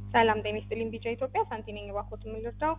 ሰላም ጤና ይስጥልኝ። ቢጫ ኢትዮጵያ ሳንቲ ነኝ። እባክዎት የምንረዳው?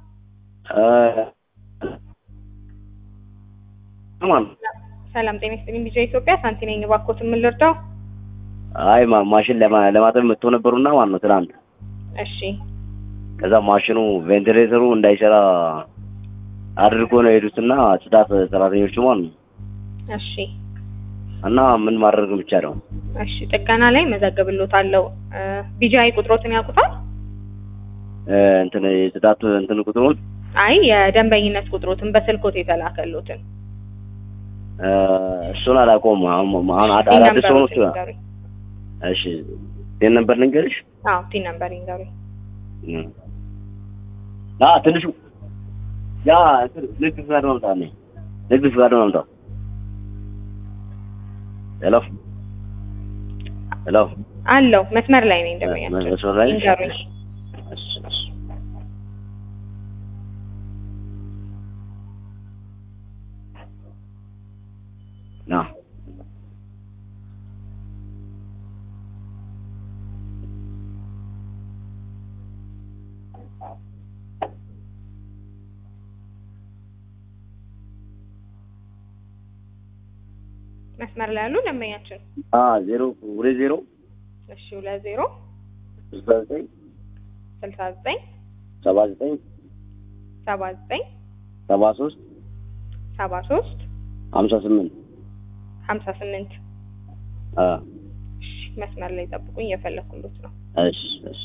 ማን ሰላም ጤና ይስጥልኝ። ቢጫ ኢትዮጵያ ሳንቲ ነኝ። እባክዎት የምንረዳው? አይ ማ- ማሽን ለማ- ለማጠብ መጥቶ ነበሩና ማለት ነው ትናንት። እሺ ከዛ ማሽኑ ቬንቲሌተሩ እንዳይሰራ አድርጎ ነው የሄዱትና ጽዳት ሰራተኞቹ ማለት ነው። እሺ እና ምን ማድረግ ብቻ ነው እሺ ጥገና ላይ መዘግብሎታለሁ። ቢጂአይ ቁጥሮትን ያውቁታል? እ፣ እንትን የጽዳት እንትን ቁጥሩን አይ የደንበኝነት ቁጥሮትን በስልኮት የተላከሎትን እ፣ እሱን አላውቀውም። አሁን አሁን አድ- ቲን አዳዲስ ሆኖ ነምበሮትን ይንገሩኝ። እሺ ይህን ነበር ልንገርሽ። አዎ ቲን ነምበር ይንገሩኝ። እ። አ ትንሹ ያ እንትን ንግድ ፍቃድ ማምጣት ነው። ንግድ ፍቃድ ማምጣት። ሄሎ ሄሎ አለው መስመር ላይ ነኝ ደንበኛችን። መስመር ላይ ነሽ? ይንገሩኝ። እሺ፣ እሺ። ና መስመር ላይ ያሉ ደንበኛችን። አ ዜሮ ሁለት ዜሮ እሺ ሁለት ዜሮ ስልሳ ዘጠኝ ስልሳ ዘጠኝ ሰባ ዘጠኝ ሰባ ዘጠኝ ሰባ ሶስት ሰባ ሶስት ሀምሳ ስምንት ሀምሳ ስምንት አ እሺ መስመር ላይ ጠብቁኝ፣ እየፈለኩሎት ነው። እሺ እሺ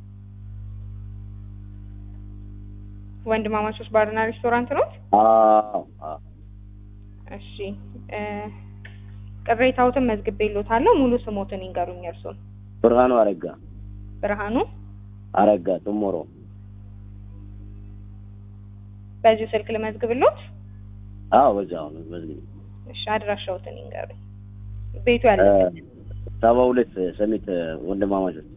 ወንድማማቾች ባርና ሬስቶራንት ነው? አዎ አዎ እሺ እ ቅሬታዎትን መዝግቤሎታለሁ። ሙሉ ስሞትን ይንገሩኝ እርሱን። ብርሃኑ አረጋ ብርሃኑ አረጋ ጥሞሮ በዚሁ ስልክ ልመዝግብሎት? አዎ በዛው ነው በዚህ እሺ አድራሻዎትን ይንገሩኝ። ቤቱ ያለ ሰባ ሁለት ሰሚት ወንድማማቾች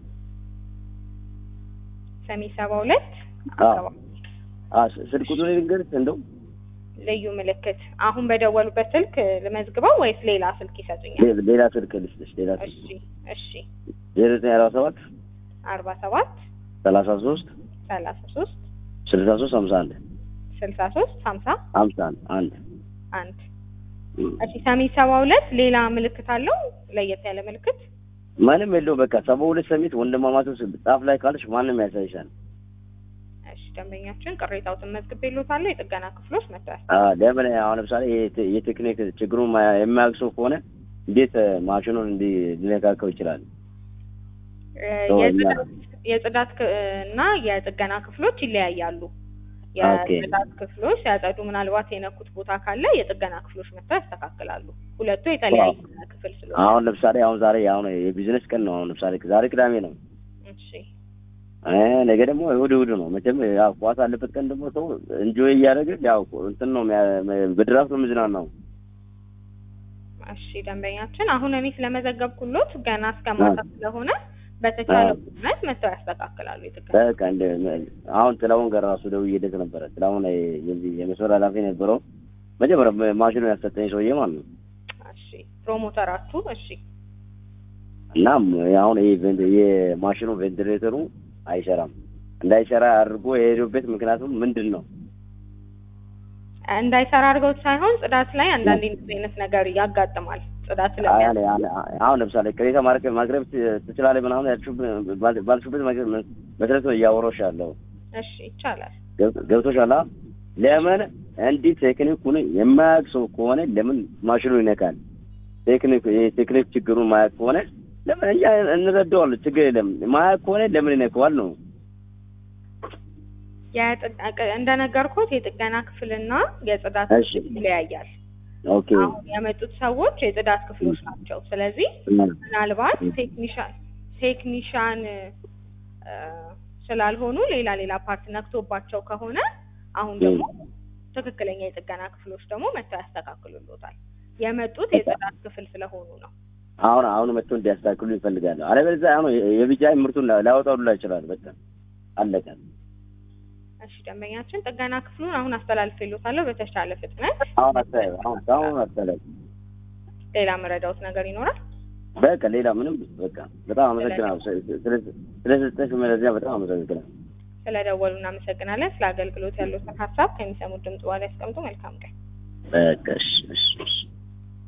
ሰሚ ሰባ ሁለት አዎ። አካባቢ አ ስልክ ቁጥሩ ልንገርሽ እንደው ልዩ ምልክት አሁን በደወሉበት ስልክ ልመዝግበው ወይስ ሌላ ስልክ ይሰጡኛል? ሌ- ሌላ ስልክ ልስጥሽ ሌላ ስልክ እሺ እሺ ዜሮ ዘጠኝ አርባ ሰባት አርባ ሰባት ሰላሳ ሶስት ሰላሳ ሶስት ስልሳ ሶስት ሀምሳ አንድ ስልሳ ሶስት ሀምሳ ሀምሳ አንድ አንድ አንድ እሺ ሰሚ ሰባ ሁለት ሌላ ምልክት አለው? ለየት ያለ ምልክት? ምንም የለው በቃ ሰባ ሁለት ሰሚት ወንድማማቾች ጻፍ ላይ ካለሽ ማንም ያሳይሻል። እሺ ደንበኛችን ቅሬታዎትን መዝግቤሎታለሁ። የጥገና ክፍሎች መጥተዋል። አ ለምን አሁን ለምሳሌ የቴ- የቴክኒክ ችግሩን ማ- የማያውቅ ሰው ከሆነ እንዴት እ፣ ማሽኑን እንዲ ሊነካከው ይችላል? እ፣ ሰው የጽዳት- የጽዳት ክ- እና የጥገና ክፍሎች ይለያያሉ። ኦኬ። የጽዳት ክፍሎች ሲያጸዱ ምናልባት የነኩት ቦታ ካለ የጥገና ክፍሎች መጥተው ያስተካክላሉ። ሁለቱ የተለያየ ክፍል ስለሆነ አሁን ለምሳሌ አሁን ዛሬ አሁን የቢዝነስ ቀን ነው። አሁን ለምሳሌ ዛሬ ቅዳሜ ነው። እሺ እ፣ ነገ ደግሞ እሑድ እሑድ ነው። መቼም ያው ኳስ አለበት ቀን ደግሞ ሰው እንጆይ እያደረገ ያው እንትን ነው የሚያ- በድራፍት ነው የሚዝናናው። እሺ ደንበኛችን አሁን እኔ ስለመዘገብኩሎት ገና እስከ ማታ ስለሆነ በተቻለ አዎ። ፍጥነት መጥተው ያስተካክላሉ የጥገና በቃ እንደ አሁን ጥላሁን ጋር ራሱ ደውዬለት ነበረ። ጥላሁን የዚህ የመስመር ኃላፊ የነበረው መጀመሪያ ማሽኑ ያሰጠኝ ሰውዬ ማለት ነው። እሺ ፕሮሞተራችሁ እሺ እናም አሁን ይሄ ቬንት- የማሽኑ ቬንቲሌተሩ አይሰራም። እንዳይሰራ አድርጎ የሄዱበት ምክንያቱም ምንድን ነው? እንዳይሰራ አድርገውት ሳይሆን ጽዳት ላይ አንዳንድ እንደዚህ አይነት ነገር ያጋጥማል። ጽዳት አይ፣ ስለሚያ አለ- አለ- አሁን ለምሳሌ ቅሬታ ማቅረብ ማቅረብ ት- ትችላለህ ምናምን ያልሽው- ባል- ባልሽበት መግ- መሰረት ነው እያወራሁሽ ያለው እሺ ይቻላል። ገብ- ገብቶሻል? አ? ለምን እንዲህ ቴክኒኩን የማያውቅ ሰው ከሆነ ለምን ማሽኑ ይነካል? ቴክኒክ የቴክኒክ ችግሩን ማያውቅ ከሆነ ለምን እኛ እንረዳዋለን፣ ችግር የለም። ማያውቅ ከሆነ ለምን ይነካዋል ነው። የጥግ- እንደነገርኩት የጥገና ክፍልና የጽዳት እሺ። ክፍል ይለያያል። ኦኬ አሁን የመጡት ሰዎች የጽዳት ክፍሎች ናቸው። ስለዚህ ምናልባት ቴክኒሻን ቴክኒሻን እ፣ ስላልሆኑ ሌላ ሌላ ፓርት ነክቶባቸው ከሆነ አሁን ደግሞ ትክክለኛ የጥገና ክፍሎች ደግሞ መጥተው ያስተካክሉሎታል። የመጡት የጽዳት ክፍል ስለሆኑ ነው። አሁን አሁን መጥቶ እንዲያስተካክሉ ይፈልጋሉ። አለበለዚያ አሁን የቢጃይ ምርቱን ላያወጣሉላ ይችላል። በቃ አለቀ። እሺ ደንበኛችን ጥገና ክፍሉን አሁን አስተላልፌሎታለሁ በተሻለ ፍጥነት። አሁን አስተያየው አሁን አሁን አስተያየው ሌላ መረዳውት ነገር ይኖራል? በቃ ሌላ ምንም በቃ በጣም አመሰግናለሁ። ስለሰጠሽ መረጃ በጣም አመሰግናለሁ። ስለደወሉ እናመሰግናለን። ስለ አገልግሎት ያሉትን ሀሳብ ከሚሰሙት ድምጽ በኋላ ያስቀምጡ። መልካም ቀን። በቃ እሺ እሺ